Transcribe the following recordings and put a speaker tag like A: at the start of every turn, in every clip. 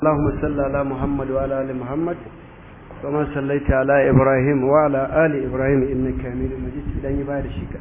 A: اللهم صل على محمد وعلى ال محمد كما صليت على ابراهيم وعلى ال ابراهيم انك حميد مجيد idan yi bayar shi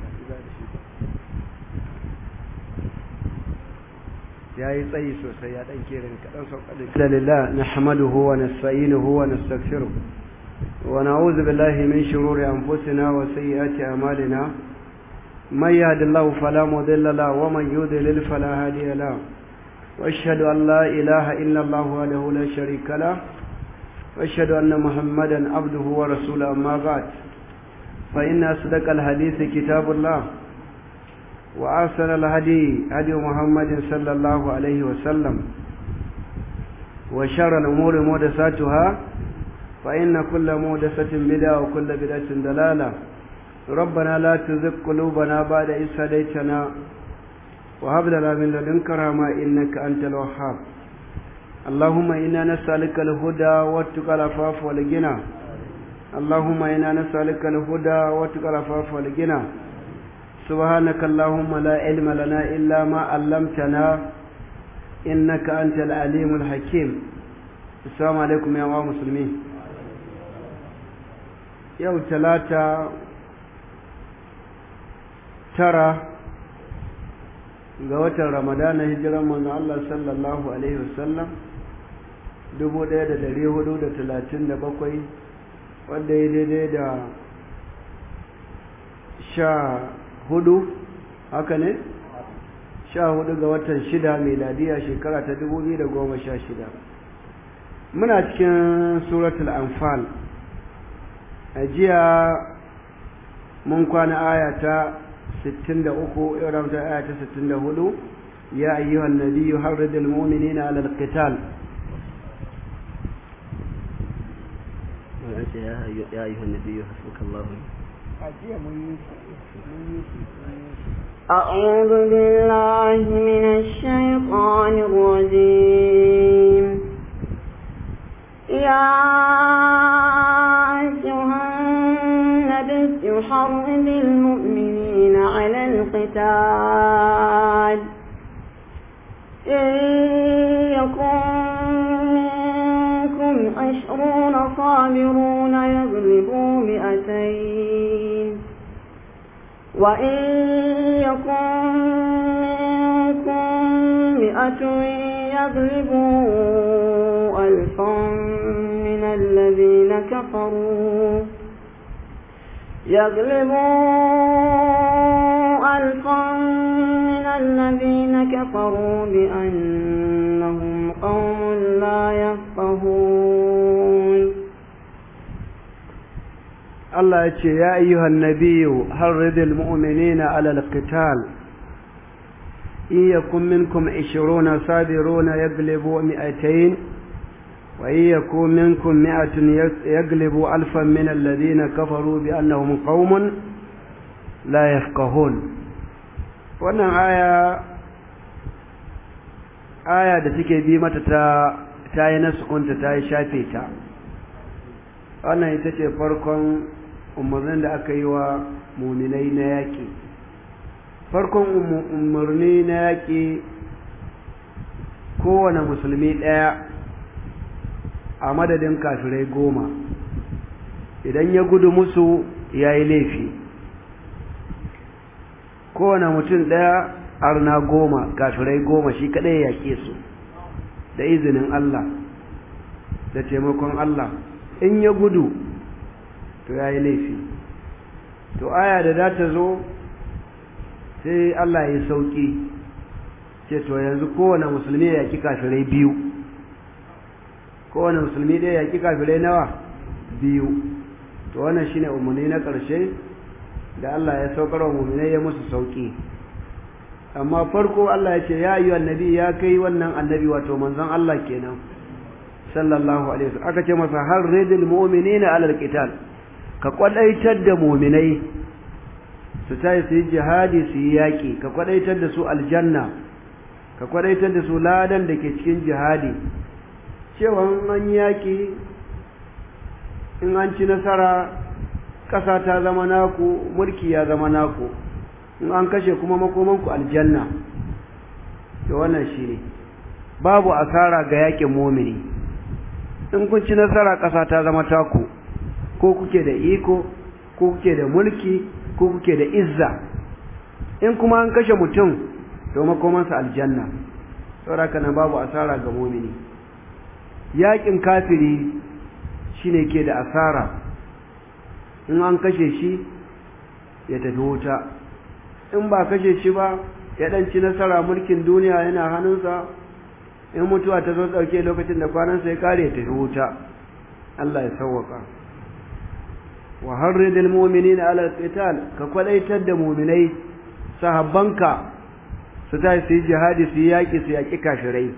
A: ya yi tsayi sosai ya dan kerin kadan sauƙaɗe alhamdulillah nahmaduhu wa nasta'inuhu wa nastaghfiruh wa na'udhu billahi min shururi anfusina wa sayyiati a'malina man yahdihillahu fala mudilla lahu wa man yudlil fala hadiya lahu واشهد ان لا اله الا الله وحده لا شريك له واشهد ان محمدا عبده ورسوله اما بعد فان اصدق الحديث كتاب الله واحسن الهدي هدي محمد صلى الله عليه وسلم وشر الامور محدثاتها فان كل محدثه بدعه وكل بدعه ضلاله ربنا لا تزغ قلوبنا بعد إذ هديتنا وهب لنا من لدنك رحمة إنك أنت الوهاب اللهم إنا نسألك الهدى والتقى العفاف والغنى اللهم إنا نسألك الهدى والتقى العفاف والغنى سبحانك اللهم لا علم لنا إلا ما علمتنا إنك أنت العليم الحكيم السلام عليكم يا مسلمين يوم ثلاثة ترى ga watan ramadana hijiran manzo Allah sallallahu alaihi wasallam 1437 wanda ya daidai da sha hudu haka ne sha hudu ga watan shida meladiya shekara ta 2016 muna cikin suratul anfal a jiya mun kwana aya ta ستين دقوقو إعرام آية ستين دهولو يا أيها النبي حرد المؤمنين على القتال
B: يا أيها النبي حسبك الله
C: أعوذ بالله من الشيطان الرجيم يا أيها النبي حرد المؤمنين على القتال إن يكن منكم عشرون صابرون يغلبوا مئتين وإن يكن منكم مئة يغلبوا ألفا من الذين كفروا يغلبوا ألفا من الذين كفروا بأنهم قوم لا يفقهون
A: الله يقول يا أيها النبي حرض المؤمنين على القتال إن يكن منكم عشرون صابرون يغلبوا مئتين وإن يكون منكم مئة يغلب ألفا من الذين كفروا بأنهم قوم لا يفقهون wannan aya aya da take bi mata ta ta yi nasukunta ta yi shafe ta wannan ita ce farkon umarnin da aka yi wa muminai na yaƙi farkon umarni na yaƙi kowane musulmi ɗaya a madadin kafirai goma idan ya gudu musu ya yi laifi kowane mutum ɗaya arna goma kafirai goma shi kaɗai ya yaƙe su da izinin Allah da taimakon Allah in ya gudu to ya yi laifi to aya da za ta zo sai Allah ya sauƙi ce to yanzu kowane musulmi ya yaƙi kafirai biyu kowane musulmi ɗaya yaƙi kafirai nawa biyu to wannan shine umarni na ƙarshe da Allah ya saukar wa mu'minai ya musu sauƙi amma farko Allah ya ce ya yi annabi ya kai wannan annabi wato manzon Allah kenan sallallahu alaihi wasallam aka ce masa har ridil mu'minina alal qital ka kwadaitar da mu'minai su tayi su yi jihadi su yi yaƙi ka kwadaitar da su aljanna ka kwadaitar da su ladan da ke cikin jihadi cewa an yaƙi in an ci nasara ƙasa ta zama naku mulki ya zama naku in an kashe kuma makomanku aljanna to wannan shi ne babu asara ga yaƙin momini in kun ci nasara ƙasa ta zama taku ko kuke da iko ko kuke da mulki ko kuke da izza in kuma an kashe mutum to makomansa aljanna saboda nan babu asara ga mumini yakin kafiri shine ke da asara in an kashe shi ya tafi wuta in ba kashe shi ba ya ɗanci nasara mulkin duniya yana hannunsa in mutuwa ta zo ɗauke lokacin da kwanansa ya kare ya tafi wuta Allah ya sauwaka wa harridil mu'minina ala qital ka kwadaitar da mu'minai sahabbanka su ta su yi jihadi su yi yaƙi su yaƙi kashirai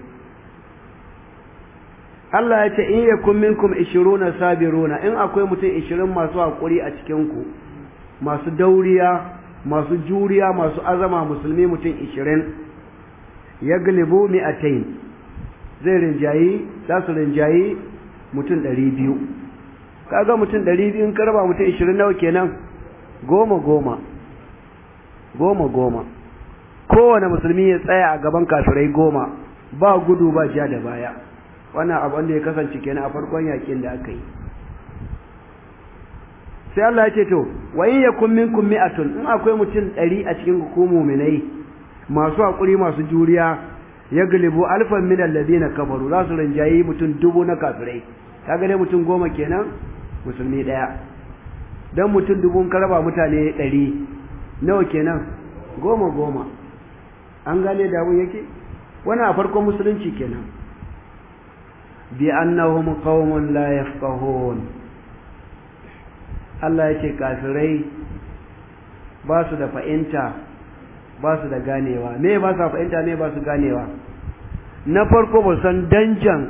A: Allah ya ce in yakun minkum 20 sabiruna in akwai mutum 20 masu haƙuri a cikin ku masu dauriya masu juriya masu azama musulmi mutum 20 yaglibu mi'atayn zai rinjayi za su rinjayi mutum 200 kaga mutum 200 in karba mutum 20 nawa kenan goma goma goma goma kowane musulmi ya tsaya a gaban kafirai goma ba gudu ba ja da baya wannan abu wanda ya kasance kenan a farkon yakin da aka yi sai Allah ya ce to wa in yakun minkum mi'atun in akwai mutum 100 a cikin ku mu'minai masu hakuri masu juriya ya galibu alfan min alladhina kafaru za su rinjayi mutum dubu na kafirai kaga dai mutum goma kenan musulmi daya dan mutum dubu ka raba mutane 100 nawa kenan goma goma an gane da abun yake wannan a farkon musulunci kenan bi annahum qaumun la yafqahun Allah yake kafirai ba su da fahimta ba su da ganewa me ba su fahimta me ba su ganewa na farko ba san danjan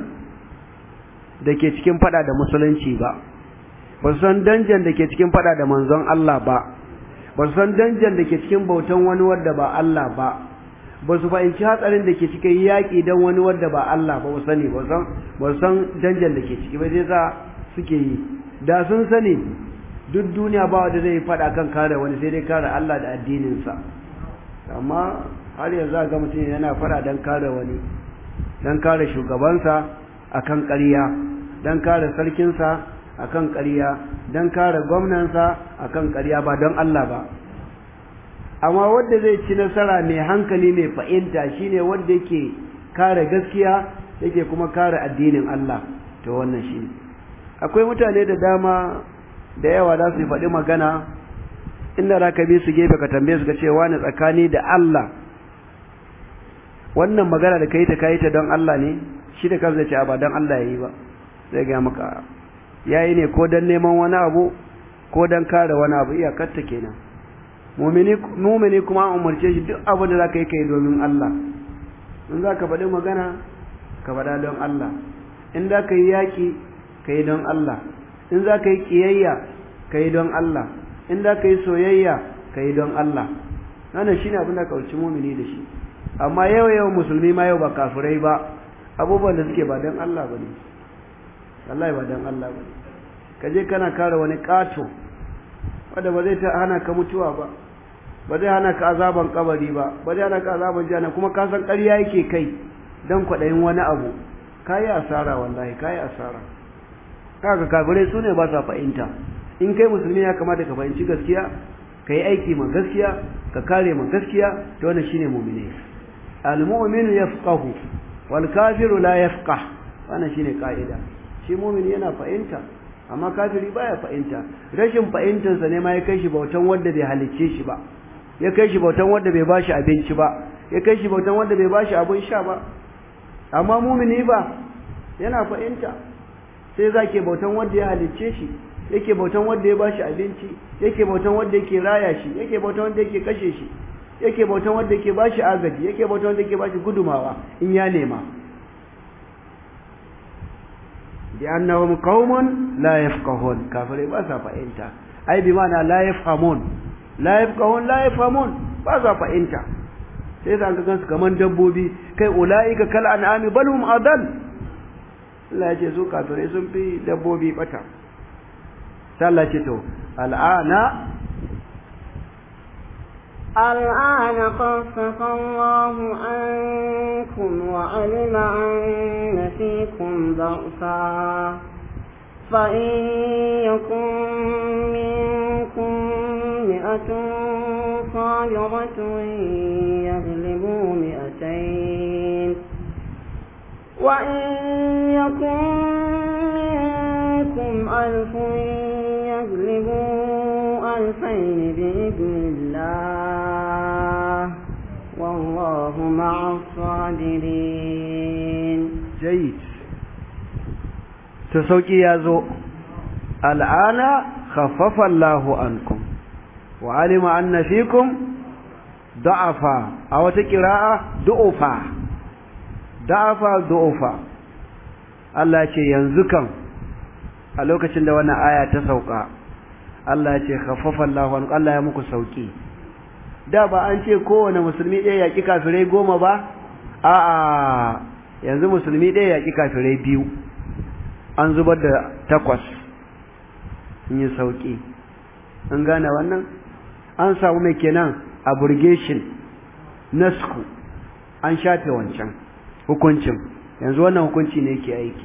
A: da ke cikin fada da musulunci ba ba san danjan da ke cikin fada da manzon Allah ba ba su san danjan da ke cikin bautan wani wadda ba Allah ba ba su fahimci hatsarin da ke cikin yaƙi don wani wadda ba Allah ba ba sani ba su san danjan da ke ciki ba sai sa suke yi da sun sani duk duniya ba wanda zai faɗa kan kare wani sai dai kare Allah da addininsa amma har yanzu ga mutum yana faɗa don kare wani don kare shugabansa akan ƙarya don kare sarkinsa akan ƙarya don kare gwamnansa akan ƙarya ba don Allah ba amma wanda zai ci nasara mai hankali mai fahimta shine wanda yake kare gaskiya yake kuma kare addinin Allah to wannan shine akwai mutane da dama da yawa za su faɗi magana inda za ka bi su gefe ka tambaye su ka ce wani tsakani da Allah wannan magana da ka yi ta ka yi ta don Allah ne shi da kansa ce ba don Allah ya yi ba zai ga maka ya yi ne ko don neman wani abu ko don kare wani abu iyakarta kenan mumini kuma an umarce shi duk abu da za ka yi ka yi domin Allah in za ka faɗi magana ka faɗa don Allah in za ka yi yaƙi ka yi don Allah in za ka yi ƙiyayya ka yi don Allah in za ka yi soyayya ka yi don Allah wannan shine abin da kauci mumini da shi amma yau yau musulmi ma yau ba kafirai ba abubuwan da suke ba don Allah ba ne wallahi ba don Allah ba ne ka je kana kare wani ƙato wanda ba zai ta hana ka mutuwa ba ba zai hana ka azaban kabari ba ba zai hana ka azaban jana kuma ka san ƙarya yake kai don kwaɗayin wani abu ka yi asara wallahi ka yi asara kaga kafirai su ne ba sa fahimta in kai musulmi ya kamata ka fahimci gaskiya ka yi aiki ma gaskiya ka kare ma gaskiya to wannan shine mu'mini al-mu'minu yafqahu wal kafiru la yafqah wannan shine ka'ida shi mu'mini yana fahimta amma kafiri baya fahimta rashin fahimtarsa ne ma ya kai shi bautan wanda bai halicce shi ba ya kai shi bautan wanda bai bashi abinci ba ya kai shi bautan wanda bai bashi abin sha ba amma mumini ba yana fahimta sai zake bautan wanda ya halicce shi yake bautan wanda ya bashi abinci yake bautan wanda yake raya shi yake bautan wanda yake kashe shi yake bautan wanda yake bashi agaji yake bautan wanda yake bashi gudumawa in ya nema بأنهم قوم لا يفقهون كافر باسا فإنت أي بمعنى لا يفهمون لا يفقهون لا يفهمون باسا فإنت sai za ka gansu kaman dabbobi kai ula'ika kal an'ami bal hum adal Allah ya ce su kafirai sun fi dabbobi bata sai Allah ce to al'ana
C: الآن خفف الله عنكم وعلم أن فيكم ضعفا فإن يكن منكم مئة صابرة يغلبوا مئتين وإن يكن منكم ألف يغلبوا ألفين بإذن الله والله مع الصابرين
A: جيد تسوكي يا زو الآن خفف الله عنكم وعلم أن فيكم ضعفا أو تقراء ضعفا ضعفا ضعفا Allah ce yanzu kan a lokacin da wannan aya ta sauka Allah ce khaffafa Allahu an Allah ya muku sauki da ba an ce kowane musulmi ɗaya yaƙi kafirai goma ba a'a yanzu musulmi ɗaya yaƙi kafirai biyu an zubar da takwas in yi sauki an gane wannan an samu mai kenan abrogation nasku an shafe wancan hukuncin yanzu wannan hukunci ne yake aiki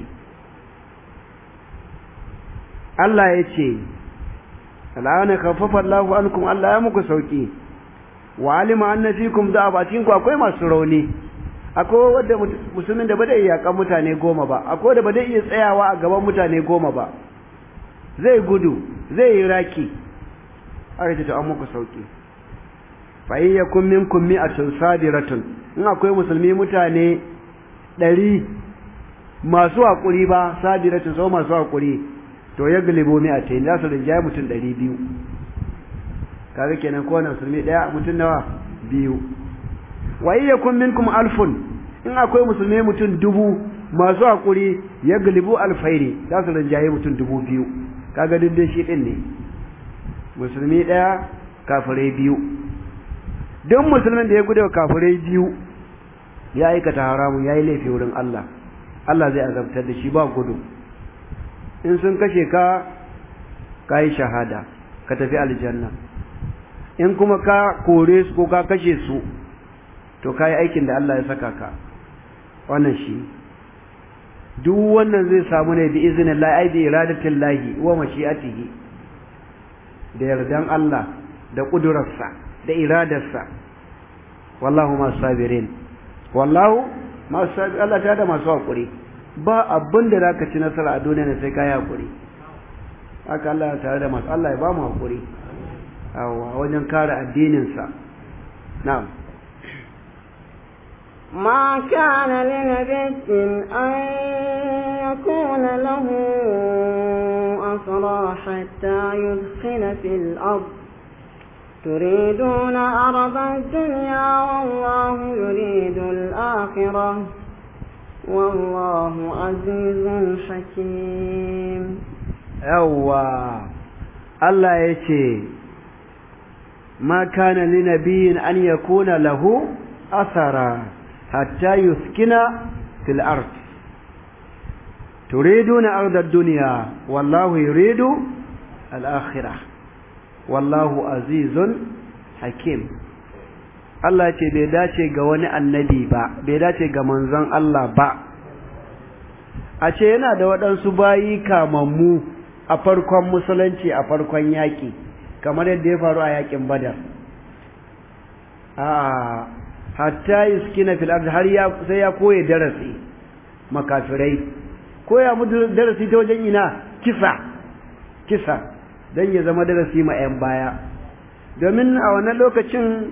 A: Allah ya ce al'ana khaffafa Allahu ankum Allah ya muku sauki wa alima anna fikum da'aba cikin ku akwai masu rauni akwai wanda musulmin da ba zai iya kan mutane goma ba akwai wanda ba zai iya tsayawa a gaban mutane goma ba zai gudu zai yi raki aka ce to an muku sauki fa in yakum minkum mi'atun sadiratun in akwai musulmi mutane ɗari masu haƙuri ba sadiratun sau masu haƙuri to ya galibo mi'atain za su rinjaye mutum ɗari biyu kaga kenan kowane musulmi ɗaya mutum nawa biyu wa in yakum minkum alfun in akwai musulmi mutum dubu masu haƙuri ya galibu alfairi za su rinjaye mutum dubu biyu kaga dindin shi ɗin ne musulmi ɗaya kafirai biyu duk musulmin da ya gudu kafirai biyu ya aikata haramun ya yi laifi wurin Allah Allah zai azabtar da shi ba gudu in sun kashe ka ka yi shahada ka tafi aljanna in kuma ka kore su ko ka kashe su to ka yi aikin da Allah ya saka ka wannan shi duk wannan zai samu ne bi izinin Allah ai bi iradatin lahi wa mashi'atihi da yardan Allah da kudurarsa da iradarsa wallahu masu sabirin wallahu masu sabirin Allah ta da masu haƙuri ba abin da za ka ci nasara a duniya ne sai ka yi haƙuri haka Allah ya tare da masu Allah ya ba mu haƙuri a wajen kare addininsa na'am
C: ما كان لنبي أن يكون له أسرى حتى يدخل في الأرض تريدون أرض الدنيا والله يريد الآخرة والله عزيز حكيم
A: yawwa Allah ya ce ma kana li nabiyin an yakuna lahu asara hatta yuskina fil ard turiduna arda ad-dunya wallahu yuridu al-akhirah wallahu azizun hakim Allah ce bai dace ga wani annabi ba bai dace ga manzon Allah ba a ce yana da waɗansu bayi kamammu a farkon musulunci a farkon yaƙi kamar yadda ya faru a yaƙin badar a hatta yuskina fil ard har ya sai ya koye darasi makafirai koya mu darasi ta wajen ina kisa kisa dan ya zama darasi ma 'yan baya domin a wannan lokacin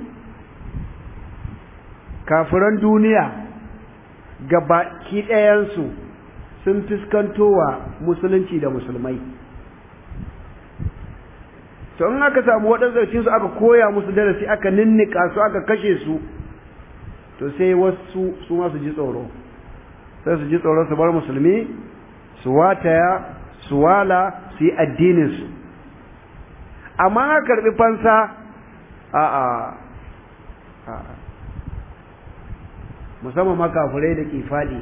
A: kafiran duniya gabaki ɗayansu sun fuskantowa musulunci da musulmai to in aka samu waɗansu su aka koya musu darasi aka ninnika su aka kashe su to sai wasu su ma su ji tsoro sai su ji tsoro su bar musulmi su wataya su wala su yi addininsu amma aka karɓi fansa a a a musamman makafurai da ke faɗi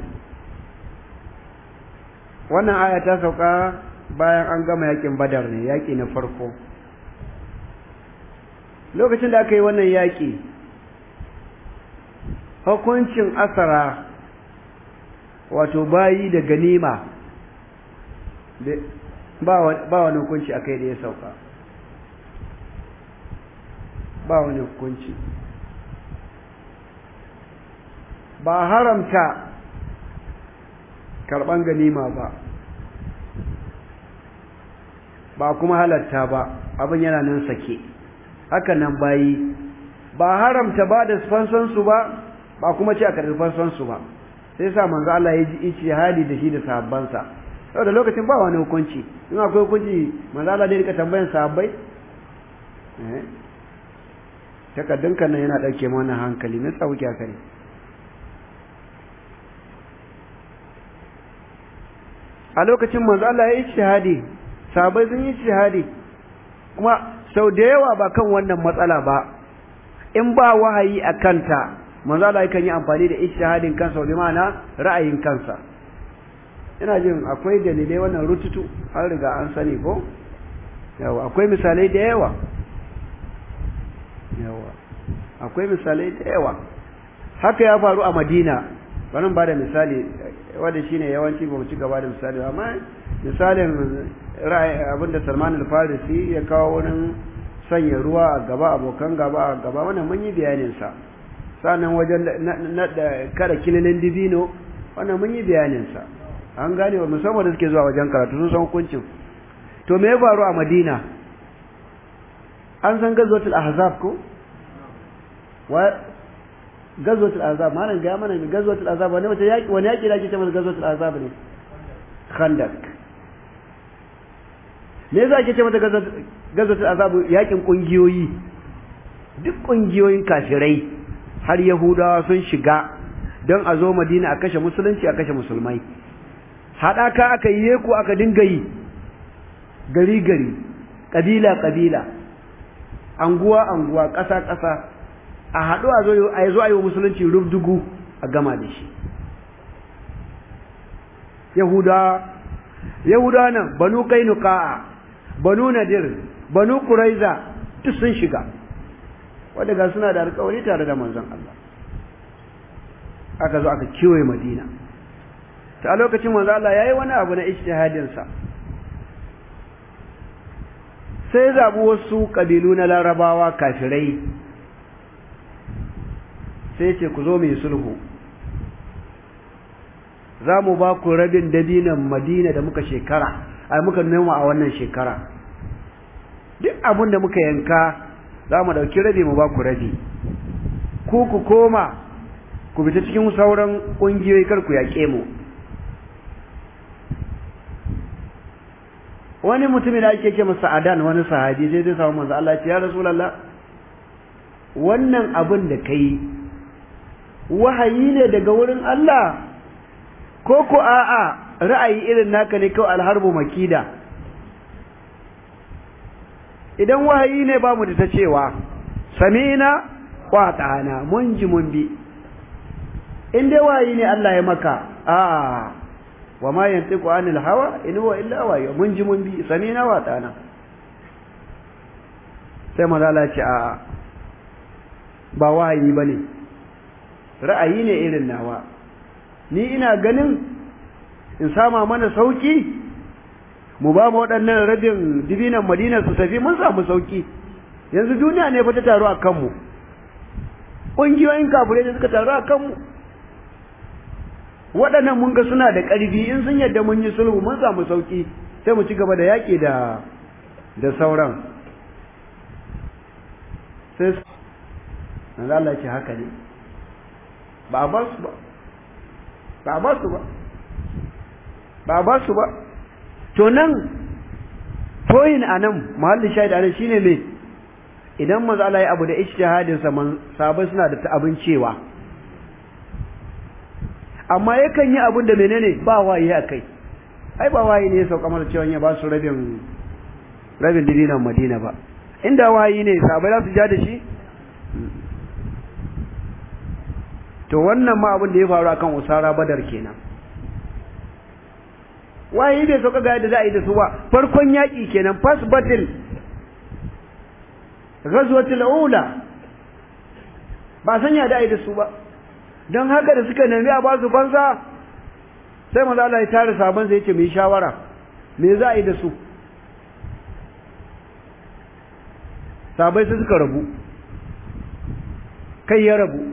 A: wannan aya ta sauka bayan an gama yakin badar ne yaki na farko lokacin da aka yi wannan yaƙi hukuncin asara wato bayi da ganima ba wani hukunci a kai da ya sauka ba wani hukunci ba haramta karɓan ganima ba ba kuma halatta ba abin yana nan sake haka nan bayi ba haramta ba da fansansu ba ba kuma ce a karɓi fansansu ba sai sa manzo Allah ya ji ijtihadi da shi da sahabbansa saboda lokacin ba wani hukunci in akwai hukunci manzo Allah dai rika tambayan sahabbai eh takaddunka nan yana dauke mana hankali me yasa kuke haka ne a lokacin manzo Allah ya yi ijtihadi sahabbai sun yi ijtihadi kuma sau da yawa ba kan wannan matsala ba in ba wahayi a kanta manzo Allah yakan yi amfani da ijtihadin kansa wa ma'ana ra'ayin kansa ina jin akwai dalilai wannan rututu har riga an sani ko yawa akwai misalai da yawa yawa akwai misalai da yawa haka ya faru a Madina bari ba da misali wanda shine yawanci ba mu ci gaba da misali amma misalin ra'ayi abinda Salman al-Farisi ya kawo wurin sanya ruwa a gaba abokan gaba a gaba wannan mun yi bayanin sa sannan wajen na kada kililin dibino wannan mun yi bayanin sa an gane wa musamman da suke zuwa wajen karatu sun san hukuncin to me ya faru a Madina an san gazwatul ahzab ko wa gazwatul ahzab malam ga mana gazwatul ahzab wani wata yaki wani yaki da ake cewa gazwatul ahzab ne khandak me yasa ake cewa gazwatul ahzab yakin kungiyoyi duk kungiyoyin kafirai har yahudawa sun shiga don a zo madina a kashe musulunci a kashe musulmai haɗaka aka yi ku aka dinga yi gari gari ƙabila ƙabila anguwa anguwa ƙasa ƙasa a haɗu a zo a zo a yi wa musulunci rubdugu a gama da shi yahudawa yahudawa nan banu kainuka banu nadir banu kuraiza duk sun shiga wadda ga suna da alkawari tare da manzon Allah aka zo aka kiwaye Madina ta a lokacin manzon Allah yayi wani abu na ijtihadin sa sai zabi wasu kabilu na Larabawa kafirai sai ce ku zo mu yi sulhu za mu ba ku rabin dabinan Madina da muka shekara ai muka noma a wannan shekara duk abin da muka yanka za mu ɗauki rabi mu ba ku rabi ku ku koma ku fita cikin sauran ƙungiyoyi kar ku yaƙe mu wani mutumin da ake ce masa adan wani sahabi sai zai samu manzo Allah ya rasulullah wannan abin da kai wahayi ne daga wurin Allah ko ko a'a ra'ayi irin naka ne kawai alharbu makida idan wahayi ne ba mu da ta cewa sami'na wa ta'ana mun ji mun bi in dai wahayi ne Allah ya maka a wa ma yantiqu anil hawa in huwa illa wahyu mun ji mun bi sami'na wa ta'ana sai maza Allah ce a ba wahayi bane ra'ayi ne irin nawa ni ina ganin in sama mana sauki mu ba mu waɗannan rabin dibinan madina su tafi mun samu sauki yanzu duniya ne fa ta taru a kanmu ƙungiyoyin kafirai da suka taru a kanmu waɗannan mun ga suna da ƙarfi in sun yadda mun yi sulhu mun samu sauki sai mu ci gaba da yaƙi da da sauran sai manzo Allah ce haka ne ba a ba su ba ba a ba su ba ba a ba su ba to nan toyin a nan mahallin shahid a nan shine me idan manzo Allah ya abu da ijtihadin sa man sahabbai suna da abin cewa amma yakan yi abin da menene ba wayi a kai ai ba wayi ne ya sauka masa cewa ya ba su rabin rabin dinan Madina ba inda wayi ne sahabbai za su ja da shi to wannan ma abin da ya faru akan usara badar kenan waye bai sauka ga yadda za a yi da su ba farkon yaƙi kenan first battle ghazwatul ula ba sanya da ai da su ba don haka da suka nemi a ba su fansa sai maza Allah ya tare sabon sai ya ce mu yi shawara me za a yi da su sabai sai suka rabu kai ya rabu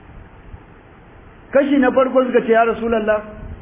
A: kashi na farko suka ce ya rasulallah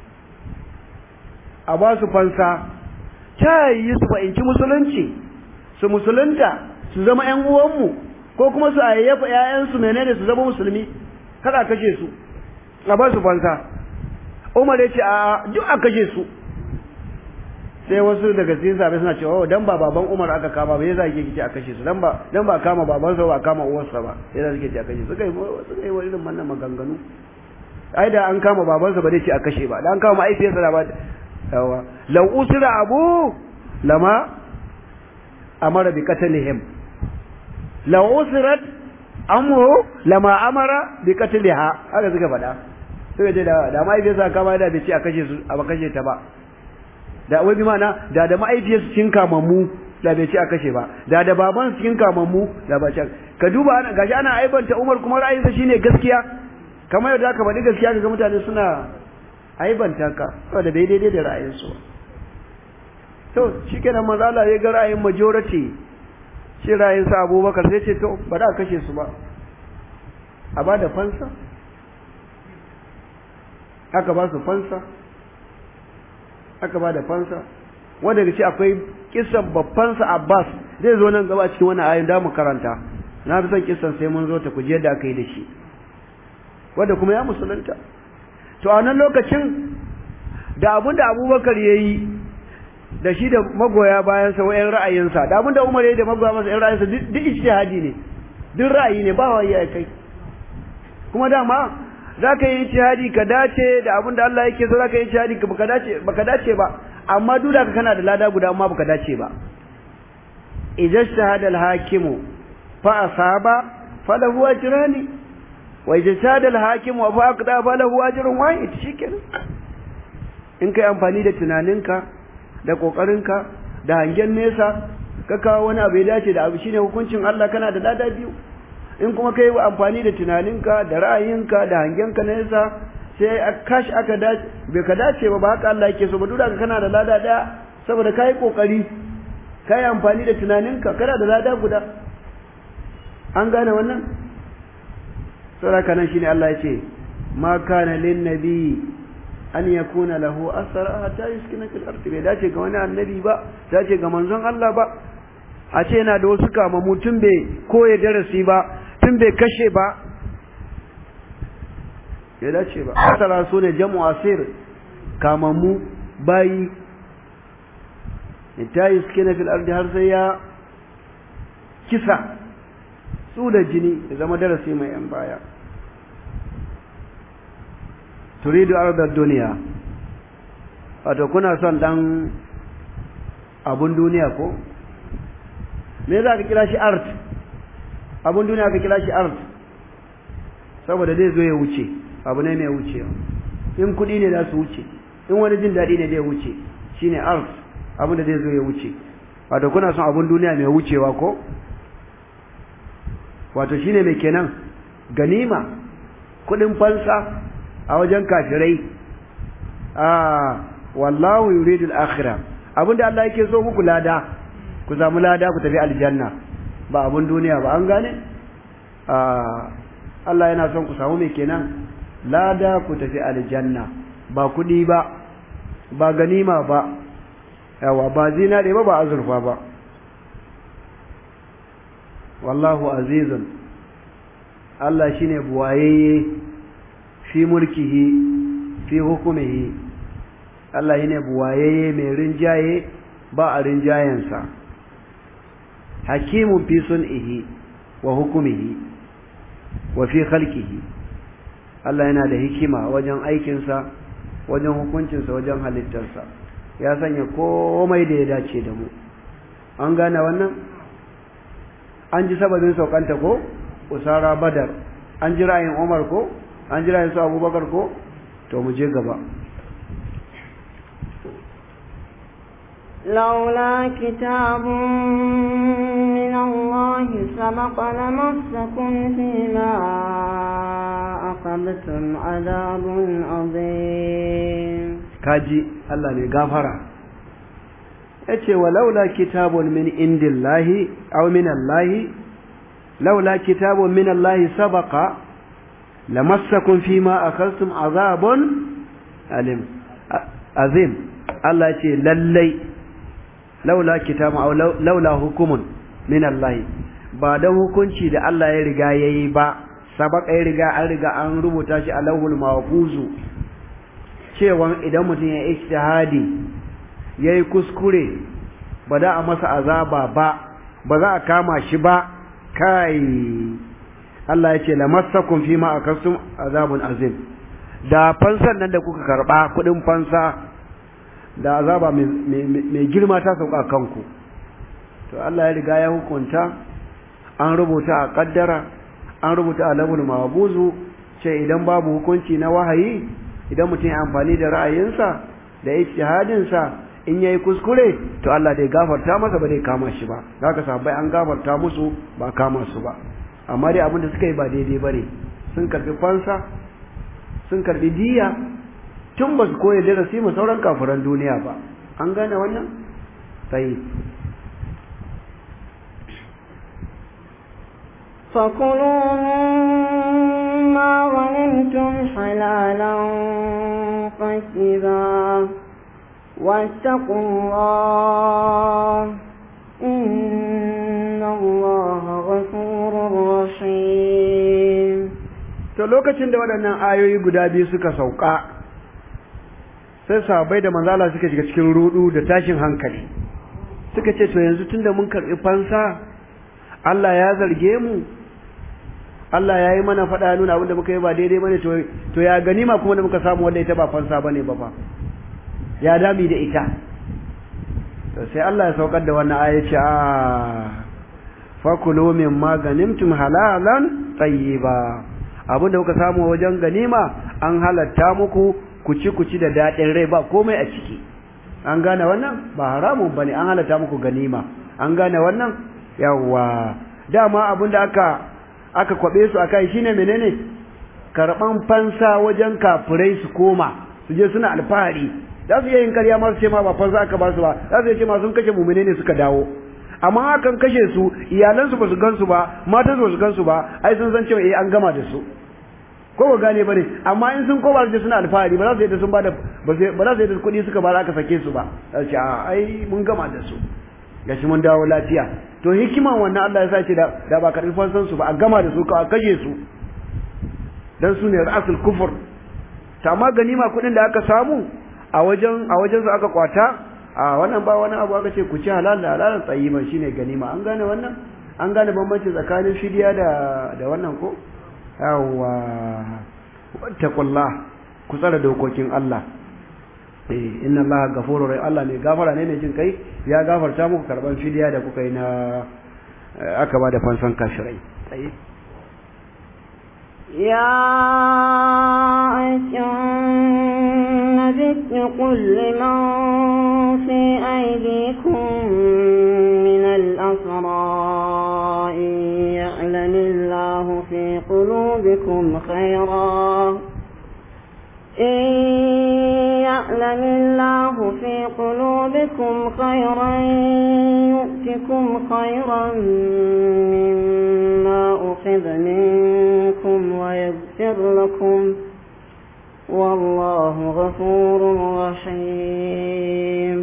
A: a ba su fansa ta yi su fahimci musulunci su musulunta su zama ‘yan uwanmu ko kuma su ayyafa ‘ya'yansu menene su zama musulmi kada kashe su a ba su fansa umar ya ce a duk a kashe su sai wasu daga cikin sabai suna cewa oh dan ba baban umar aka kama ba yasa yake kici a kashe su dan ba dan ba kama babansa ba kama uwarsa ba yasa suke ce a kashe su kai suka yi irin wannan maganganu ai da an kama babansa ba zai ce a kashe ba da an kama mahaifiyarsa da ba yawa law usira abu lama amara bi qatlihim law usirat amru lama amara bi qatliha haka suka faɗa sai da da mahaifiyarsa kama da bai ce a kashe su a kashe ta ba da wai bi mana da da mahaifiyarsa cikin kamammu da bai ce a kashe ba da da baban cikin kamammu da ba ce ka duba ana gashi ana aibanta Umar kuma ra'ayinsa shine gaskiya kamar yadda aka faɗi gaskiya ga mutane suna aibanta ka saboda bai daidai da ra'ayinsu to shikenan manzo Allah ya ga ra'ayin majority shi ra'ayin sa Abubakar sai ce to ba da kashe su ba a ba da fansa aka ba su fansa aka ba da fansa wanda daga ce akwai kisan babban sa Abbas zai zo nan gaba cikin wannan ayin da mu karanta na fi son kisan sai mun zo ta kuje da aka yi da shi wanda kuma ya musulunta to a nan lokacin da abin da abubakar ya yi da shi da magoya bayansa wa ‘yan ra'ayinsa da abin da umar ya yi da magoya masa ‘yan ra'ayinsa duk ijtihadi ne duk ra'ayi ne ba wai ya kai kuma dama za ka yi ijtihadi ka dace da abin da Allah yake so za ka yi ijtihadi ka baka dace baka dace ba amma duk da kana da lada guda amma baka dace ba idza ijtahada al-hakimu fa asaba falahu ajrani wa ijtihada al-hakim wa faqada falahu ajrun wahid shikenan in kai amfani da tunaninka da kokarinka da hangen nesa ka kawo wani abu ya dace da abu shine hukuncin Allah kana da lada biyu in kuma kai amfani da tunaninka da ra'ayinka da hangenka nesa sai a kash aka dace bai ka dace ba ba haka Allah yake so ba duk da kana da lada daya saboda kai kokari kai amfani da tunaninka kana da lada guda an gane wannan saboda nan shine Allah ya ce ma kana lin nabi an yakuna lahu asra hatta yuskina fil ardi bai dace ga wani annabi ba dace ga manzon Allah ba a ce yana da wasu kama mutum bai koya darasi ba tun bai kashe ba bai dace ba asara su ne jamu asir kamammu bayi ta yuskina fil ardi har sai ya kisa su da jini ya zama darasi mai yan baya turidu ardar duniya wato kuna son dan abun duniya ko me za ka kira shi art abun duniya ka kira shi art saboda zai zo ya wuce abu ne mai wucewa in kuɗi ne za su wuce in wani jin daɗi ne zai wuce shine art abin da zai zo ya wuce wato kuna son abun duniya mai wucewa ko wato shine mai kenan ganima kudin fansa a wajen kafirai ah wallahu yuridul akhirah abinda Allah yake so muku lada ku samu lada ku tafi aljanna ba abun duniya ba an gane ah Allah yana son ku samu mai kenan lada ku tafi aljanna ba kudi ba ba ganima ba yawa ba zinare ba ba azurfa ba wallahu azizun Allah shine buwayeye fi mulkihi fi hukumihi Allah shine buwayeye mai rinjaye ba a rinjayensa hakimun fi sun'ihi wa hukumihi wa fi khalqihi Allah yana da hikima wajen aikinsa wajen hukuncinsa wajen halittarsa ya sanya komai da ya dace da mu an gane wannan an ji sababin saukanta ko usara badar an ji ra'ayin umar ko an ji ra'ayin su abubakar ko to mu je gaba
C: لولا كتاب من الله سبق لمسكم فيما أخذتم عذاب عظيم
A: kaji Allah ne gafara yace walaula kitabun min indillahi aw min allahi laula kitabun min allahi sabaqa lamassakum fima akhadhtum azabun alim azim Allah yace lallai laula kitabun aw laula hukumun min allahi ba dan hukunci da Allah ya riga yayi ba sabaka ya riga an riga an rubuta shi a lauhul mahfuzu cewa idan mutum ya ijtihadi yayi kuskure ba da a masa azaba ba ba za a kama shi ba kai Allah ya ce lamassakum fima akastum azabun azim da fansan nan da kuka karba kudin fansa da azaba mai girma ta sauka kanku to Allah ya riga ya hukunta an rubuta a kaddara an rubuta a labul mabuzu ce idan babu hukunci na wahayi idan mutum ya amfani da ra'ayinsa da ijtihadinsa in yayi kuskure to Allah dai gafarta masa ba dai kama shi ba haka sahabbai an gafarta musu ba kama su ba amma dai abin da suka yi ba daidai bane sun karbi fansa sun karbi diya tun ba su koyi darasi mu sauran kafiran duniya ba an gane wannan sai
C: فكلوا مما غنمتم حلالا طيبا واتقوا الله إن الله غفور رحيم
A: to lokacin da waɗannan ayoyi guda biyu suka sauka sai sahabbai da manzala suka shiga cikin rudu da tashin hankali suka ce to yanzu tunda mun karɓi fansa Allah ya zarge mu Allah ya yi mana faɗa nuna abinda muka yi ba daidai bane to to ya ganima kuma da muka samu wanda ita ba fansa bane ba fa ya dami da ita to sai Allah ya saukar da wannan aya ce a fakulu mimma ganimtum halalan tayyiba abinda kuka samu wajen ganima an halatta muku ku ci ku ci da daɗin rai ba komai a ciki an gane wannan ba haramun bane an halatta muku ganima an gane wannan yawwa dama abinda aka aka kwabe su akai shine menene karban fansa wajen kafirai su koma su je suna alfahari za su iya yin karya masu ce ma ba fansa aka ba su ba za su iya ce ma sun kashe mumine ne suka dawo amma hakan kashe su iyalansu ba su gansu ba matan ba su gansu ba ai sun san cewa eh an gama da su ko ba gane bane amma in sun koma su suna alfahari ba za su yadda sun bada ba za su yadda kuɗi suka ba aka sake su ba za su ce a ai mun gama da su gashi mun dawo lafiya to hikiman wannan Allah ya sace da da ba karbi fansan su ba a gama da su ka kashe su dan su ne rasul kufur ta amma ganima kuɗin da aka samu a wajen a wajen su aka kwata a wannan ba wani abu aka ce ku ci halal da halalan tsayiban shine ganima an gane wannan an gane bambanci tsakanin fidiya da da wannan ko yawwa wattaqullah ku tsara dokokin Allah eh inna Allah ghafurur rahim Allah ne gafara ne ne jin kai ya gafarta muku karban fidiya da kuka yi na aka ba da fansan kashirai tsaye
C: يا أيها النبي قل لمن في أيديكم من الأسرى إن يعلم الله في قلوبكم خيرا إن يعلم الله في قلوبكم خيرا يؤتكم خيرا مما أخذ منكم ويغفر لكم والله غفور رحيم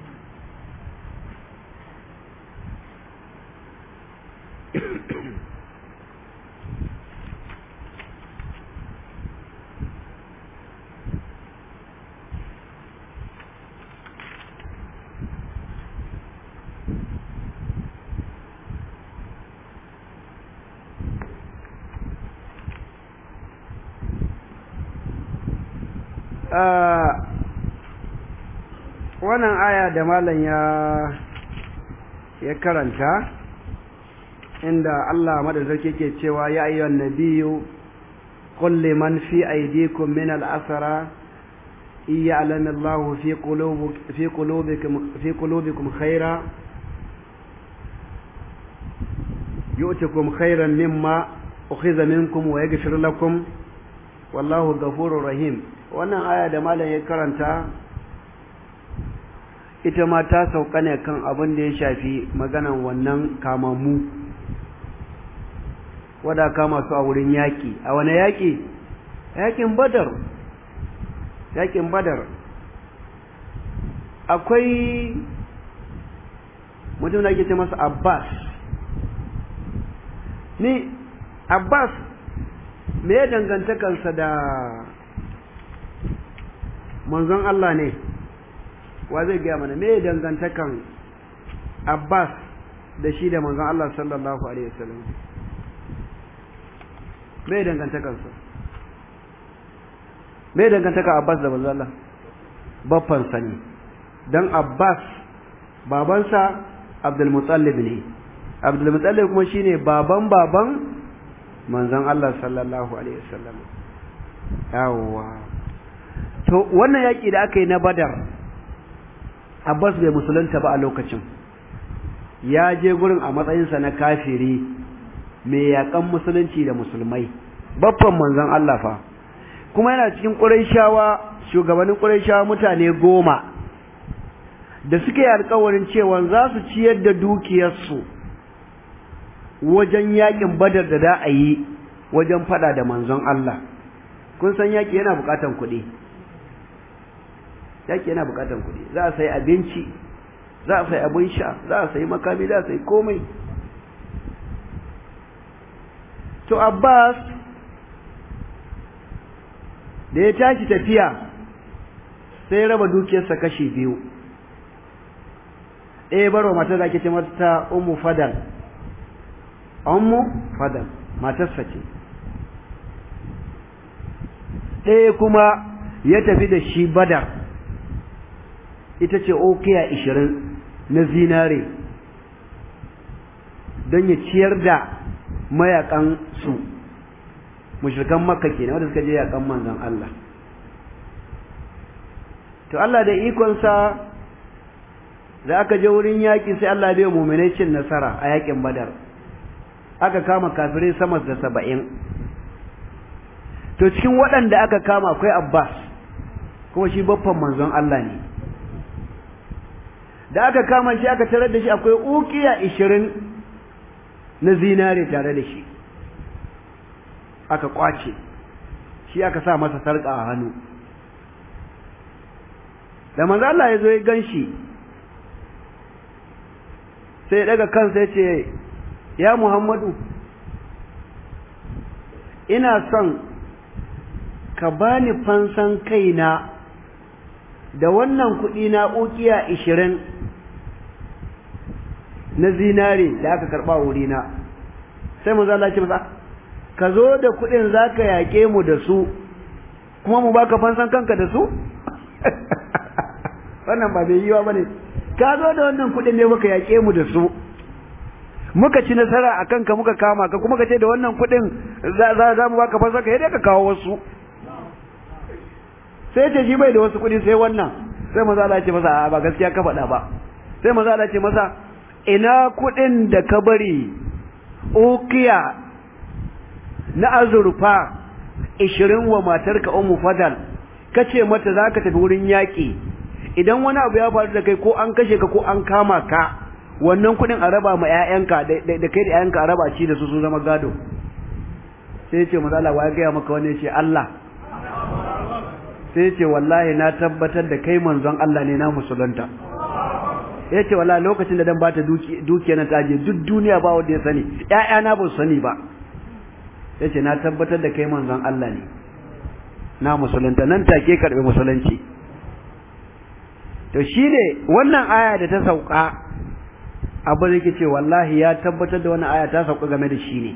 A: wannan aya da malam ya ya karanta inda Allah madaukake ke cewa ya ayyuhan nabiyyu qul liman fi aydikum min al-asra إن يعلم الله في قلوبك في قلوبكم في قلوبكم خيرا يؤتكم خيرا مما أخذ منكم ويغفر لكم والله غفور رحيم wannan aya da malam ya karanta ita ma ta sauka ne kan abin da ya shafi maganan wannan kamammu wada kama su a wurin yaƙi a wani yaƙi yaƙin badar yaƙin badar akwai mutum da ake ce masa abbas ni abbas me ya dangantakarsa da manzon Allah ne wa zai gaya mana me ya dangantakan abbas da shi da manzon Allah sallallahu alaihi wasallam me ya dangantakarsa me ya dangantaka abbas da manzon Allah baffan sani dan abbas babansa abdul muttalib ne abdul muttalib kuma shine baban baban manzon Allah sallallahu alaihi wasallam yawwa to wannan yaki da aka yi na badar abbas bai musulunta ba a lokacin ya je gurin a matsayinsa na kafiri mai yakan musulunci da musulmai babban manzon Allah fa kuma yana cikin ƙurayshawa shugabannin ƙurayshawa mutane goma da suke yi alƙawarin cewa za su ciyar da dukiyarsu wajen yakin badar da da a yi wajen fada da manzon Allah kun san yaki yana bukatan kuɗi yaki yana bukatan kuɗi za a sayi abinci za a sayi abin sha za a sayi makami za a sayi komai to Abbas da ya tashi tafiya sai raba dukiyarsa kashi biyu ɗaya barwa mata da ke ce mata umu fadal ummu fadal matarsa ce ɗaya kuma ya tafi da shi badar ita ce okiya ishirin na zinare don ya ciyar da mayakan su mushrikan makka kenan wanda suka je yakan manzon Allah to Allah da ikonsa da aka je wurin yaƙi sai Allah bai mu'minai cin nasara a yaƙin badar aka kama kafirai sama da saba'in to cikin waɗanda aka kama akwai abbas kuma shi baffan manzon Allah ne da aka kama shi aka tarar da shi akwai ukiya ishirin na zinare tare da shi aka kwace shi aka sa masa sarƙa a hannu da manzon Allah ya zo ya gan shi sai daga kansa ya ce ya Muhammadu ina son ka bani fansan kaina da wannan kuɗi na ukiya ishirin na zinare da aka karɓa wurina sai mu zala ce masa ka zo da kuɗin za ka yaƙe mu da su kuma mu baka fansan kanka da su wannan ba bai yiwa ba ne ka zo da wannan kuɗin ne muka yaƙe mu da su muka ci nasara a kanka muka kama ka kuma ka ce da wannan kuɗin za mu baka fansan ka yadda ka kawo wasu sai ce shi bai da wasu kuɗi sai wannan sai maza Allah ce masa ba gaskiya ka faɗa ba sai maza Allah ce masa ina kuɗin da ka bari ukiya na azurfa ishirin wa matarka ummu fadal ka ce mata za ka tafi wurin yaƙi idan wani abu ya faru da kai ko an kashe ka ko an kama ka wannan kuɗin a raba ma 'ya'yanka da kai da 'ya'yanka a raba ci da su sun zama gado sai ce maza Allah ya gaya maka wani ya ce Allah sai ce wallahi na tabbatar da kai manzon Allah ne na musulunta ya ce wallahi lokacin da dan bata dukiya na taje duk duniya ba wanda ya sani ƴaƴana ba su sani ba ya ce na tabbatar da kai manzon Allah ne na musulunta nan take karɓi musulunci to shine wannan aya da ta sauka abin da ce wallahi ya tabbatar da wannan aya ta sauka game da shi ne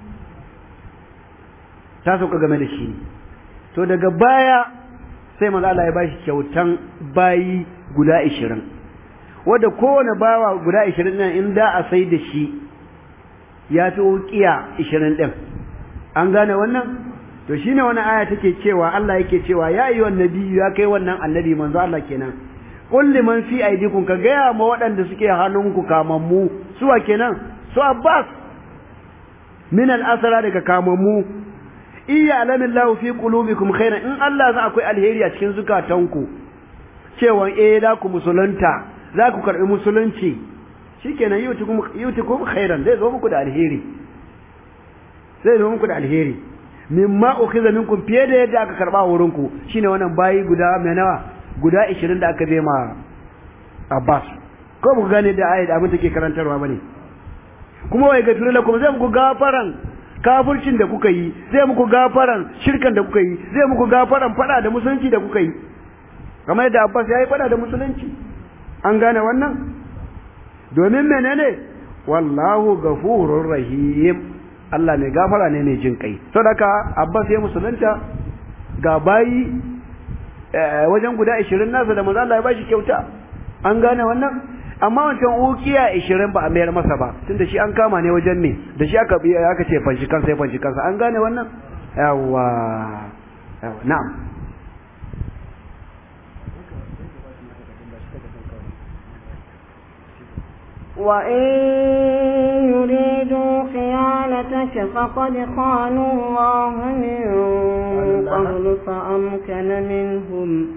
A: ta sauka game da shi ne to daga baya sai manzo Allah ya bashi kyautan bayi guda 20 wanda kowane bawa guda 20 nan in da a sai da shi ya fi ukiya 20 din an gane wannan to shine wani aya take cewa Allah yake cewa ya ayyuhan nabiyyu ya kai wannan annabi manzo Allah kenan qul liman fi aydikum ka gaya ma waɗanda suke hannunku kamammu suwa kenan su Abbas min al-asra daga kamammu iya alamin lahu fi qulubikum khairan in Allah za akwai alheri a cikin zukatanku cewa eh za ku musulunta za ku karbi musulunci shikenan yutukum yutukum khairan zai zo muku da alheri zai zo muku da alheri mimma ukhiza minkum fiye da yadda aka karba wurin ku shine wannan bayi guda mai nawa guda 20 da aka bai ma Abbas ko ku gane da ayat abin take karantarwa bane kuma wai gafira lakum zai muku gafaran kafircin da kuka yi zai muku gafaran shirkan da kuka yi zai muku gafaran fada da musulunci da kuka yi kamar yadda Abbas ya yi fada da musulunci an gane wannan domin menene wallahu ghafurur rahim Allah mai gafara ne mai jin kai saboda Abbas ya musulunta ga bayi wajen guda 20 nasa da manzo Allah ya bashi kyauta an gane wannan amma wancan ukiya 20 ba a mayar masa ba tunda shi an kama ne wajen me da shi aka aka ce fanshi kansa ya fanshi kansa an gane wannan yawa yawa na'am
C: وإن يريدوا خيانتك فقد خانوا الله من قبل فأمكن منهم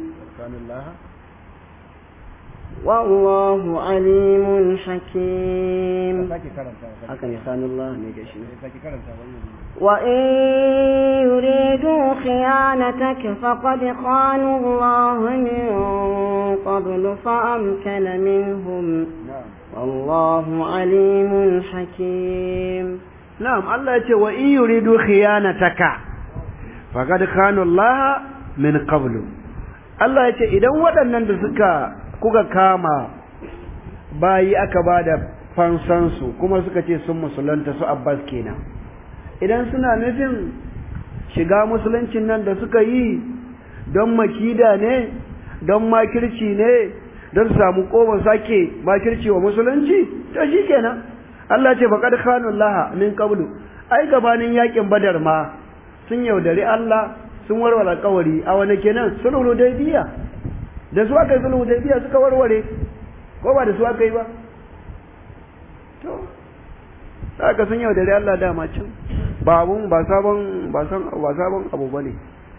C: والله عليم حكيم
B: hakan ya sanu Allah ne ga shi
C: وإن يريدوا خيانتك فقد خانوا الله من قبل فأمكن منهم والله عليم حكيم
A: na'am Allah ya ce wa in yuridu khiyanataka faqad khanu Allah min qablu Allah ya ce idan waɗannan da suka kuka kama bayi aka bada fansan su kuma suka ce sun musulunta su Abbas kenan idan suna nufin shiga musuluncin nan da suka yi don makida ne don makirci ne don su samu koban sake makirci wa musulunci to shikenan Allah ce faqad khanu Allah min qablu ai gabanin yakin badar ma sun yaudari Allah sun warware alƙawari a wani kenan sulhu daybiya da su aka yi sulhu daybiya suka warware ko ba da su aka yi ba to saka sun yaudari Allah dama can ba abun ba sabon ba san ba sabon abu bane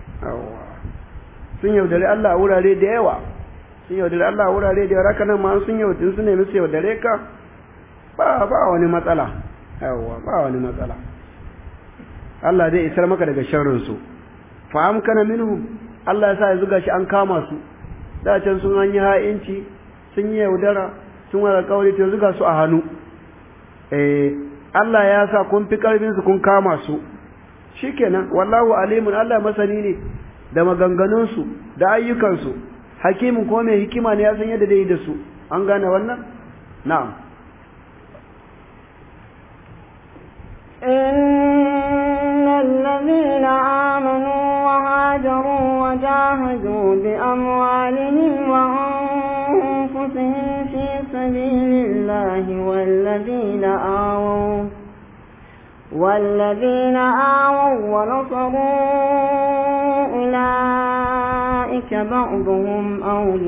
A: sun yaudari Allah a wurare da yawa sun yaudari Allah a wurare da yawa nan ma sun yaudari su nemi su yaudare ka ba ba wani matsala yawa ba wani matsala Allah zai isar maka daga sharrin su fa amkana minhum Allah ya sa ya zuga shi an kama su da can sun an yi ha'inci sun yi yaudara sun wara kauri to zuga su a hannu eh Allah ya sa kun fi karfin su kun kama su shikenan wallahu alimun Allah masani ne da maganganun su da ayyukan su hakimin ko mai hikima ne ya san yadda dai da su an gane wannan na'am
C: إن الذين آمنوا وهاجروا وجاهدوا بأموالهم وأنفسهم في سبيل الله والذين آووا والذين آووا ونصروا أولئك بعضهم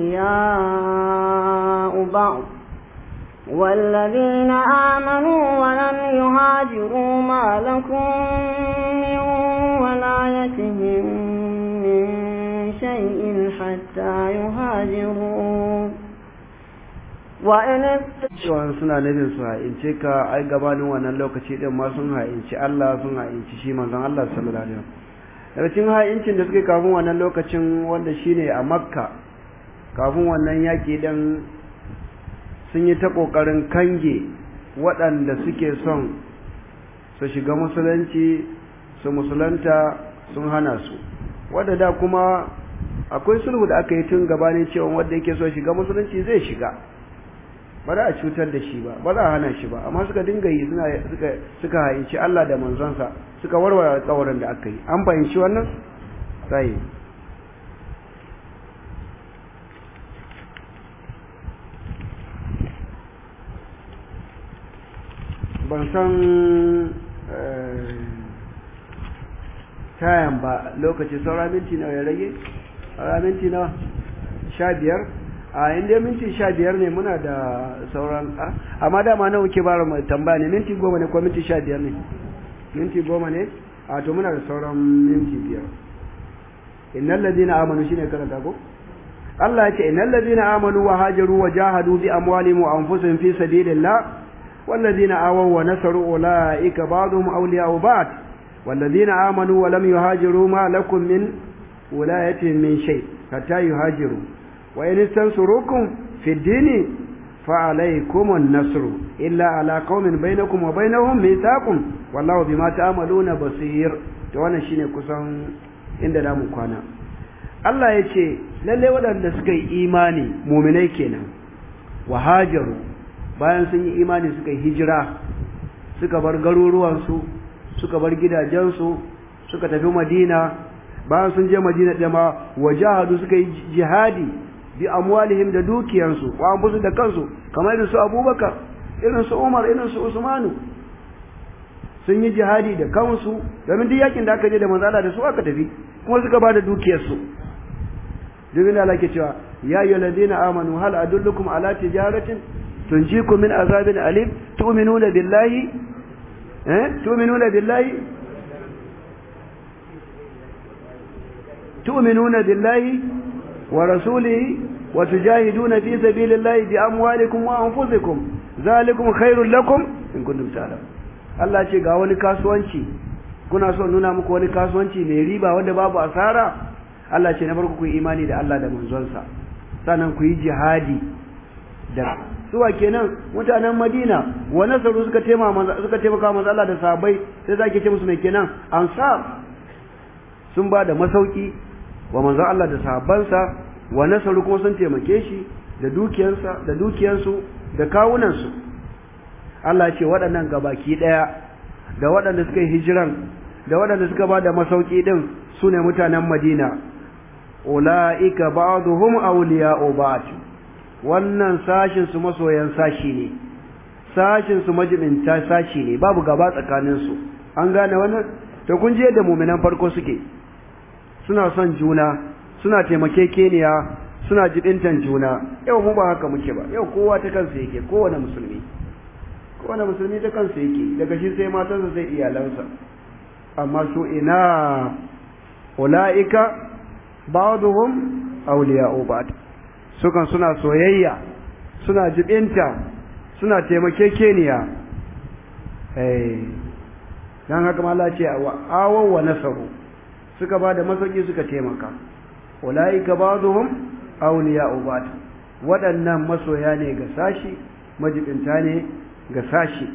C: أولياء بعض والذين آمنوا ولم يهاجروا ما لكم من ولايتهم من شيء حتى يهاجروا وإن
A: cewa suna nufin su ha'ince ka ai gabanin wannan lokaci din ma sun ha'inci Allah sun ha'inci shi manzon Allah sallallahu alaihi wasallam daga cikin ha'incin da suke kafin wannan lokacin wanda shine a Makka kafin wannan yaki din sun yi ta kokarin kange waɗanda suke son su shiga musulunci su musulunta sun hana su wadda da kuma akwai sulhu da aka yi tun gabanin cewa wanda yake so shiga musulunci zai shiga ba za a cutar da shi ba ba za a hana shi ba amma suka dinga yi suna suka suka haici Allah da manzonsa suka warware alƙawarin da aka yi an fahimci wannan sai ban san tayan ba lokaci saura minti nawa ya rage saura minti nawa sha biyar a inda minti sha biyar ne muna da sauran amma dama nawa ke bara mai tambaya ne minti goma ne ko minti sha biyar ne minti goma ne a to muna da sauran minti biyar innal ladina amanu shine karanta ko Allah ya ce innal ladina amanu wa hajaru wa jahadu bi amwalihim wa anfusihim fi sabilillah والذين آووا ونصروا أولئك بعضهم أولياء بعض والذين آمنوا ولم يهاجروا ما لكم من ولايتهم من شيء حتى يهاجروا وإن استنصروكم في الدين فعليكم النصر إلا على قوم بينكم وبينهم ميثاق والله بما تعملون بصير وانا shine kusan inda da mu kwana Allah ya ce lalle waɗanda suka yi imani muminai kenan wa hajaru bayan sun yi imani suka yi hijira suka bar garuruwansu suka bar gidajensu suka tafi madina bayan sun je madina ɗaya ma wajahadu suka yi jihadi bi amwalihim da dukiyarsu wa anfusu da kansu kamar irin su abubakar irin su umar irin su usmanu sun yi jihadi da kansu domin duk yakin da aka je da manzala da su aka tafi kuma suka ba da dukiyarsu duk da Allah ke cewa ya ayyuhal ladina amanu hal adullukum ala tijaratin tunjikum min azabin alim tu'minuna billahi eh tu'minuna billahi tu'minuna billahi wa rasulihi wa tujahiduna fi sabilillahi bi amwalikum wa anfusikum zalikum khairul lakum in kuntum ta'lamun Allah ce ga wani kasuwanci kuna so nuna muku wani kasuwanci mai riba wanda babu asara Allah ce na farko ku yi imani da Allah da manzonsa sannan ku yi jihadi da suwa kenan mutanen Madina wa nasaru suka taimaka suka taimaka manzo Allah da sahabbai sai zaki ce musu mai kenan ansar sun ba da masauki wa manzo Allah da sahabbansa wa nasaru kuma sun taimake shi da dukiyarsa da dukiyarsu da kawunansu Allah ce waɗannan gabaki ɗaya da waɗanda suka yi hijiran da waɗanda suka ba da masauki ɗin su ne mutanen Madina ula'ika ba'duhum awliya'u ba'd wannan sashin su masoyan sashi ne sashin su majibinta sashi ne babu gaba tsakanin su an gane wannan to kun je da mu'minan farko suke suna son juna suna taimakekeniya suna jibintan juna yau mu ba haka muke ba yau kowa ta kansa yake kowane musulmi kowane musulmi ta kansa yake daga shi sai matansa sai iyalansa amma su ina ula'ika ba'duhum awliya'u ba'd sukan suna soyayya suna jibinta suna taimakekeniya eh dan haka Allah ce wa awaw wa nasaru suka bada masauki suka taimaka ulaika ba'dhum awliya'u ba'd waɗannan masoya ne ga sashi majibinta ne ga sashi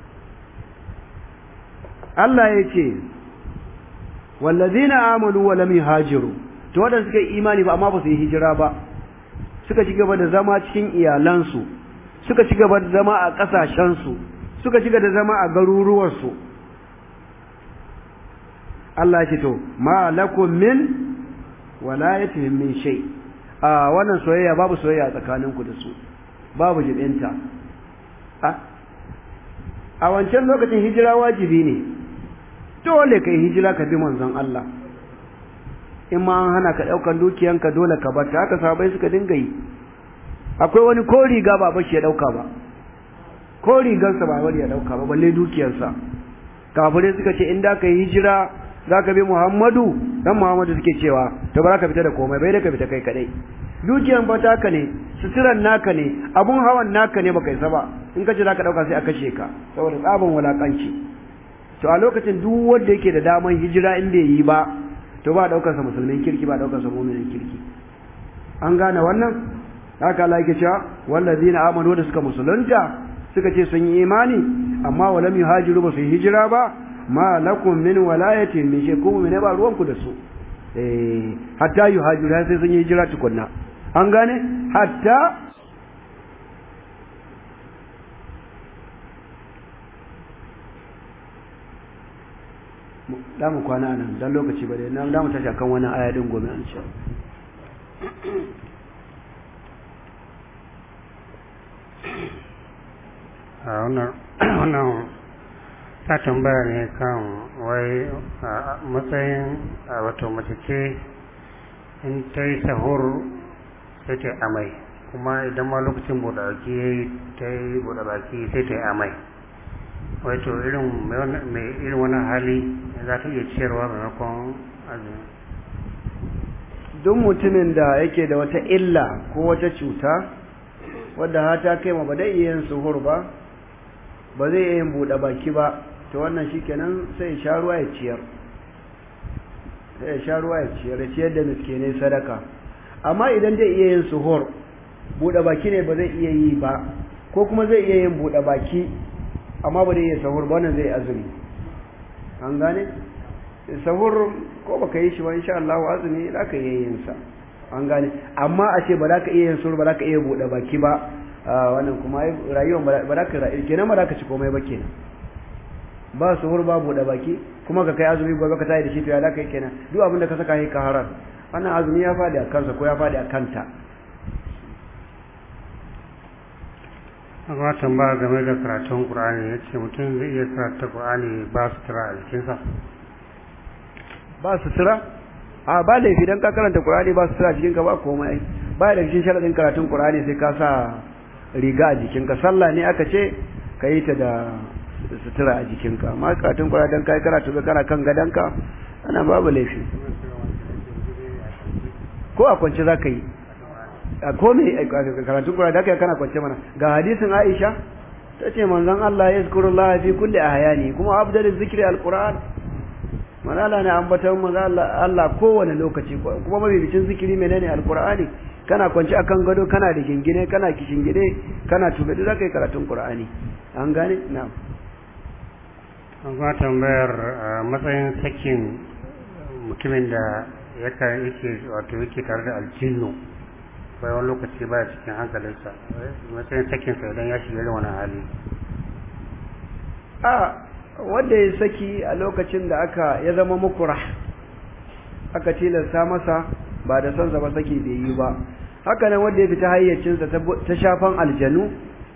A: Allah ya ce wallazina amanu wa lam yuhajiru to wadanda suka yi imani ba amma ba su yi hijira ba suka ci gaba da zama cikin iyalansu suka ci gaba da zama a ƙasashensu suka ci gaba da zama a garuruwarsu Allah ce to ma lakum min walayatihim min shay a wannan soyayya babu soyayya tsakaninku da su babu jibinta a wancan lokacin hijira wajibi ne dole kai hijira ka bi manzon Allah in ma an hana ka daukan dukiyanka dole ka bar ta haka sahabbai suka dinga yi akwai wani ko riga ba bashi ya dauka ba ko rigarsa ba bari ya dauka ba balle dukiyarsa kafirai suka ce in da ka yi hijira zaka bi Muhammadu dan Muhammadu suke cewa to ba za ka fita da komai bai da ka fita kai kadai dukiyan ba taka ne suturan naka ne abun hawan naka ne baka isa ba in ka ce zaka dauka sai a kashe ka saboda tsabin wulakanci to a lokacin duk wanda yake da daman hijira in bai yi ba to ba daukar sa musulmin kirki ba daukar sa mu'minin kirki an gane wannan haka Allah yake cewa wallazina amanu da suka musulunta suka ce sun yi imani amma walam yuhajiru ba su yi hijira ba ma lakum min walayatin min shaykum min ba ruwanku da su eh hatta yuhajiru sai sun yi hijira tukunna an gane hatta da mu kwana nan dan lokaci ba dai na da mu tashi kan wannan aya din gobe an ce
D: a wannan wannan ta tambaya ne kan wai a matsayin a wato mace ce in ta yi sahur sai ta yi amai kuma idan ma lokacin buɗe baki ya yi ta yi buɗe baki sai ta yi amai wai to irin mai irin wani hali za ta iya ciyarwa maimakon azumi
A: duk mutumin da yake da wata illa ko wata cuta wadda ha ta kai ma ba zai iya yin suhur ba ba zai iya yin buɗe baki ba to wannan shikenan sai ya sha ruwa ya ciyar sai ya sha ruwa ya ciyar ya ciyar da miskinai sadaka amma idan zai iya yin suhur buɗe baki ne ba zai iya yi ba ko kuma zai iya yin buɗe baki amma ba zai iya sahur ba wannan zai azumi an gane sahur ko baka yi shi ba insha Allah azumi za ka iya yin sa an gane amma a ce ba za ka iya yin sahur ba za ka iya buɗe baki ba wannan kuma rayuwar ba za ka rayu kenan ba za ka ci komai ba kenan ba sahur ba buɗe baki kuma ka kai azumi gobe ka tayi da shi to ya za ka yi kenan duk abin da ka saka yi ka harar wannan azumi ya faɗi a kansa ko ya faɗi a kanta
D: Akwai tambaya game da karatun Qur'ani ya ce mutum zai iya karanta Qur'ani ba su tura a jikinsa.
A: ba sutura a ba laifi dan ka karanta Qur'ani ba sutura cikin ka ba komai ba da cikin sharadin karatun Qur'ani sai ka sa riga a jikinka sallah ne aka ce ka yi ta da sutura a jikinka amma karatun Qur'ani dan kai karatu ga kana kan gadanka ana babu laifi ko a kwance za ka yi a kome karatun Qur'ani da kai kana kwance mana ga hadisin Aisha tace manzon Allah ya zikrullaha fi kulli ahyani kuma afdalul zikri alquran manala ne ambaton manzo Allah Allah kowane lokaci kuma mabibicin zikiri menene alqur'ani kana kwanci akan gado kana da gingine kana kishingide kana tube da kai karatun qur'ani an gane na'am
D: an kuma tambayar matsayin sakin mutumin da yake yake wato yake tare da aljinnu bai wani lokaci baya cikin hankalinsa matsayin sakinsa idan ya shiga irin wani hali
A: a wanda ya saki a lokacin da aka ya zama mukurah aka tilasta masa ba da son sa ba saki bai yi ba haka nan wanda ya fita hayyacinsa ta shafan aljanu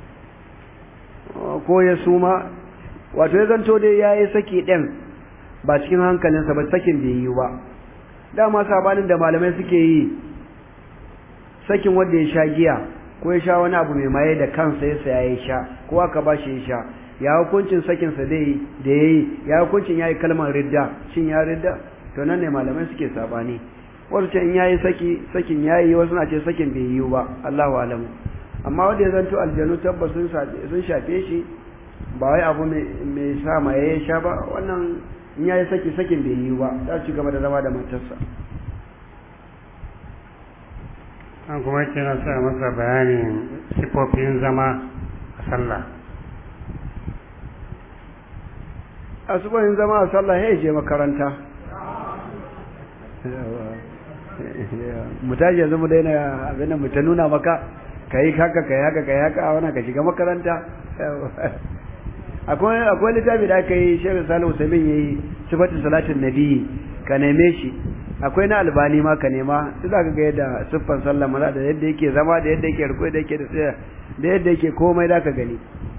A: ko ya suma wato ya zanto dai ya yi saki ɗin ba cikin hankalinsa ba sakin bai yi ba dama sabanin da malamai suke yi sakin wanda ya sha giya ko ya sha wani abu mai maye da kansa ya saya ya sha ko aka ba shi ya sha ya hukuncin sakinsa dai da ya yi ya hukuncin ya yi kalmar ridda shin ya ridda to nan ne malamai suke sabani wasu ce in ya yi saki sakin ya yi wasu na ce sakin bai yi ba Allahu alamu amma wanda ya zanto aljanu tabbas sun shafe shi ba wai abu mai sa ma ya sha ba wannan in ya yi saki sakin bai yi ba za ci gaba da zama da matarsa
D: an kuma yake na sa masa bayanin sifofin zama a sallah
A: a subahin zama a sallah ya je makaranta mu tashi yanzu mu daina abin da mu ta nuna maka ka yi haka ka yi haka ka yi haka a wani ka shiga makaranta akwai akwai littafi da aka yi shirin salihu samin ya yi sifatin salatin nabi ka neme shi akwai na albani ma ka nema su za ka ga yadda siffan sallah maza da yadda yake zama da yadda yake riko da yake da tsaya da yadda yake komai da ka gani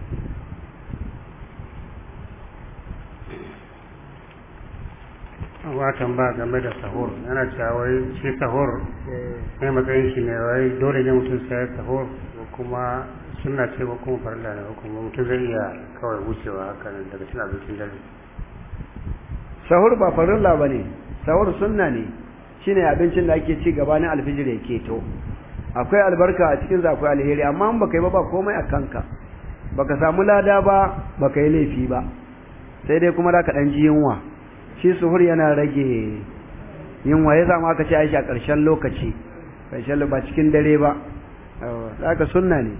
D: watan ba game da sahur yana cewa wai shi sahur ne matsayin shi ne wai dole ne mutum sai ya sahur ko kuma sunna ce ko kuma farilla ne ko kuma mutum zai iya kawai wucewa haka nan daga cin abincin dare
A: sahur ba farilla ba ne sahur sunna ne shine abincin da ake ci gabanin alfijir ya keto akwai albarka a cikin akwai alheri amma in baka yi ba ba komai a kanka baka samu lada ba baka yi laifi ba sai dai kuma zaka dan ji yunwa shi suhur yana rage yunwa ya zama aka ce aisha ƙarshen lokaci ƙarshen ba cikin dare ba haka sunna ne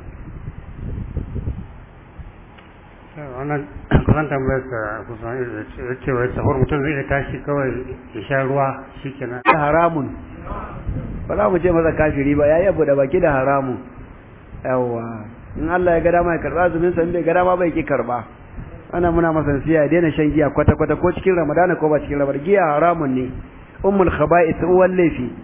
D: wannan kusan tambayar ka kusan ya ce wai sahur mutum zai iya tashi kawai ya sha ruwa shikenan
A: haramun ba za mu ce masa kafiri ba ya yi da baki da haramun yawa in Allah ya ga dama ya karba azumin sa in bai ga dama bai ki karba ana muna masa nasiya ya daina shan giya kwata kwata ko cikin ramadana ko ba cikin ramadana giya haramun ne ummul khaba'ith uwan laifi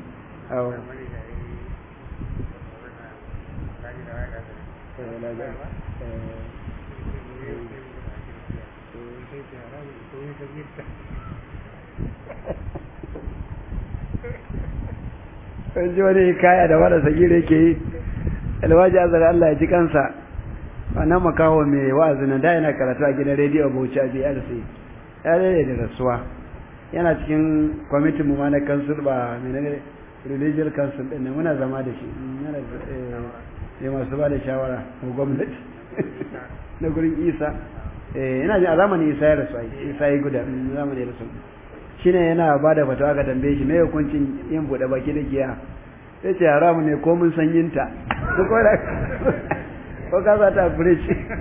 A: ji wani kaya da wada sagire yake yi alwaji azar Allah ya ji kansa wannan makaho mai wa'azi nan da yana karatu a gidan rediyo Bauchi a BRC ya rere da rasuwa yana cikin kwamitin mu ma na kansul ba menene religious council din ne muna zama da shi yana da masu ba da shawara ga gwamnati na gurin Isa eh ina jin a zamanin Isa ya rasu Isa ya guda zamanin rasu shine yana ba da fatawa ga tambaye shi me hukuncin yin bude baki da giya sai ce haramu ne ko mun san yinta ko ko da ko ka za ta fure shi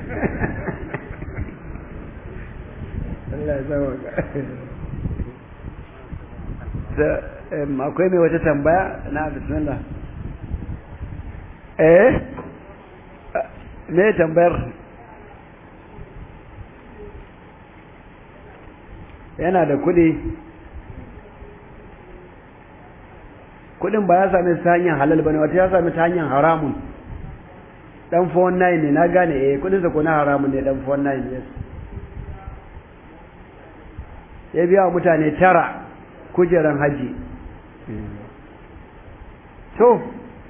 A: Allah ya zama da akwai mai wata tambaya na bismillah eh me tambayar yana da kudi kudin ba ya sami ta hanyar halal bane wata ya sami ta hanyar haramun dan 419 ne na gane eh kudin sa ko na haramun ne dan 419 yes ya biya wa mutane tara kujeran haji to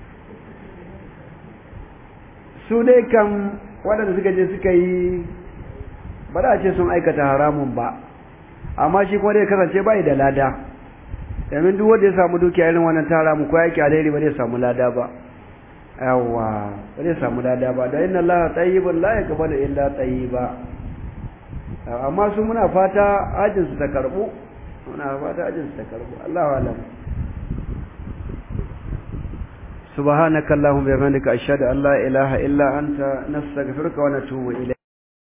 A: su dai kan waɗanda suka je suka yi ba za a ce sun aikata haramun ba amma shi kuma dai kasance bai da lada domin duk wanda ya samu dukiya irin wannan tara mu ko yake alheri ba zai samu lada ba yawa ba zai samu lada ba da inna allaha tayyibun la yaqbalu illa tayyiba amma su muna fata ajin su ta karbu muna fata ajin su ta karbu Allahu alam سبحانك اللهم وبحمدك أشهد أن لا إله إلا أنت نستغفرك ونتوب إليك